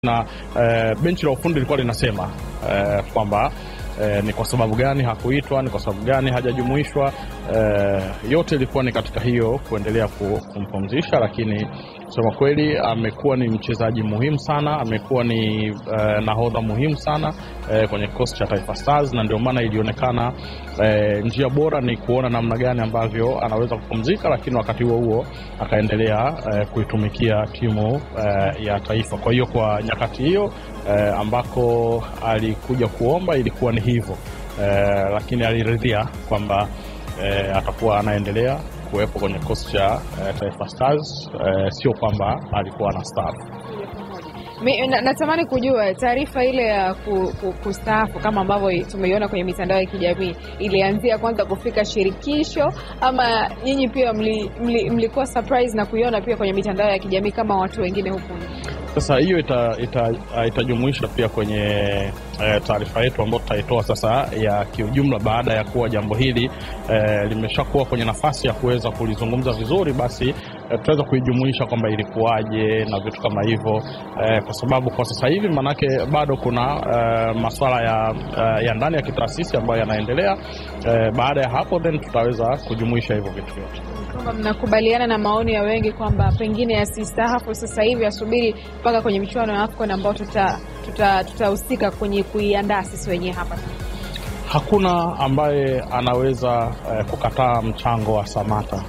na eh, benchi la ufundi lilikuwa linasema eh, kwamba eh, ni kwa sababu gani hakuitwa, ni kwa sababu gani hajajumuishwa. Eh, yote ilikuwa ni katika hiyo kuendelea ku- kumpumzisha, lakini kusema kweli amekuwa ni mchezaji muhimu sana, amekuwa ni eh, nahodha muhimu sana eh, kwenye kikosi cha Taifa Stars, na ndio maana ilionekana eh, njia bora ni kuona namna gani ambavyo anaweza kupumzika, lakini wakati huo huo akaendelea eh, kuitumikia timu eh, ya taifa. Kwa hiyo kwa nyakati hiyo eh, ambako alikuja kuomba ilikuwa ni hivyo eh, lakini aliridhia kwamba eh, atakuwa anaendelea kuwepo kwenye kikosi cha eh, Taifa Stars eh, sio kwamba alikuwa ana staafu. Mi, na, natamani kujua taarifa ile ya ku, ku, kustaafu kama ambavyo tumeiona kwenye mitandao ya kijamii ilianzia kwanza kufika shirikisho ama nyinyi pia mli, mli, mlikuwa surprise na kuiona pia kwenye mitandao ya kijamii kama watu wengine huku nje? Sasa hiyo ita, ita, itajumuisha pia kwenye eh, taarifa yetu ambayo tutaitoa sasa ya kiujumla, baada ya kuwa jambo hili eh, limeshakuwa kwenye nafasi ya kuweza kulizungumza vizuri, basi eh, tutaweza kuijumuisha kwamba ilikuwaje na vitu kama hivyo eh, kwa sababu kwa sasa hivi maanake bado kuna eh, masuala ya, eh, ya ndani ya kitaasisi ambayo yanaendelea. Eh, baada ya hapo then tutaweza kujumuisha hivyo vitu vyote. Kwamba mnakubaliana na maoni ya wengi kwamba pengine asistaafu sasa hivi, asubiri mpaka kwenye michuano ya AFCON ambao tutahusika tuta, tutahusika kwenye kuiandaa sisi wenyewe hapa. Hakuna ambaye anaweza eh, kukataa mchango wa Samata.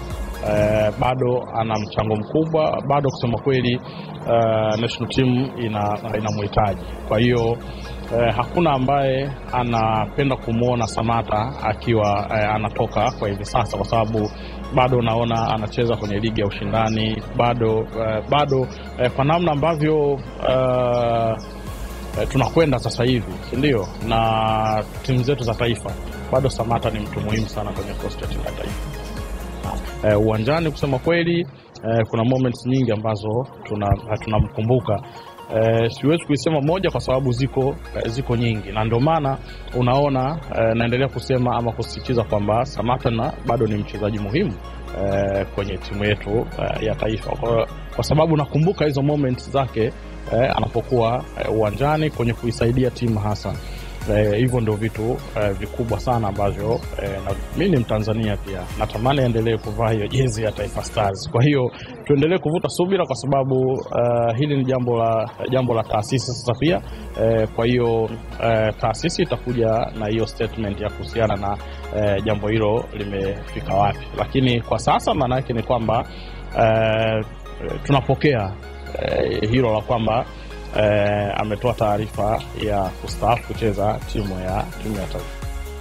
Eh, bado ana mchango mkubwa, bado kusema kweli eh, national team ina inamhitaji. Kwa hiyo eh, hakuna ambaye anapenda kumwona Samata akiwa eh, anatoka kwa hivi sasa, kwa sababu bado unaona anacheza kwenye ligi ya ushindani bado eh, bado eh, kwa namna ambavyo eh, eh, tunakwenda sasa hivi si ndio, na timu zetu za taifa, bado Samata ni mtu muhimu sana kwenye kikosi cha timu ya taifa eh, uwanjani. Kusema kweli eh, kuna moments nyingi ambazo tuna tunamkumbuka. Eh, siwezi kuisema moja kwa sababu ziko eh, ziko nyingi, na ndio maana unaona eh, naendelea kusema ama kusisitiza kwamba Samata na bado ni mchezaji muhimu eh, kwenye timu yetu eh, ya taifa kwa, kwa sababu nakumbuka hizo moments zake eh, anapokuwa eh, uwanjani kwenye kuisaidia timu hasa Eh, hivyo ndio vitu eh, vikubwa sana ambavyo eh, na mi ni Mtanzania pia natamani aendelee kuvaa hiyo jezi ya Taifa Stars. Kwa hiyo tuendelee kuvuta subira, kwa sababu eh, hili ni jambo la jambo la taasisi sasa pia eh, kwa hiyo eh, taasisi itakuja na hiyo statement ya kuhusiana na eh, jambo hilo limefika wapi, lakini kwa sasa maana yake ni kwamba eh, tunapokea eh, hilo la kwamba eh, ametoa taarifa ya kustaafu kucheza timu ya timu ya taifa.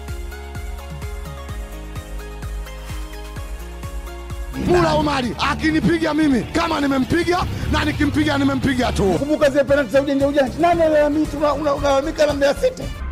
Mula Omari akinipiga mimi kama nimempiga na nikimpiga nimempiga tu. Kumbuka zile penalti za ujanja ujanja, nani alalamika? Unalalamika na Mbeya City.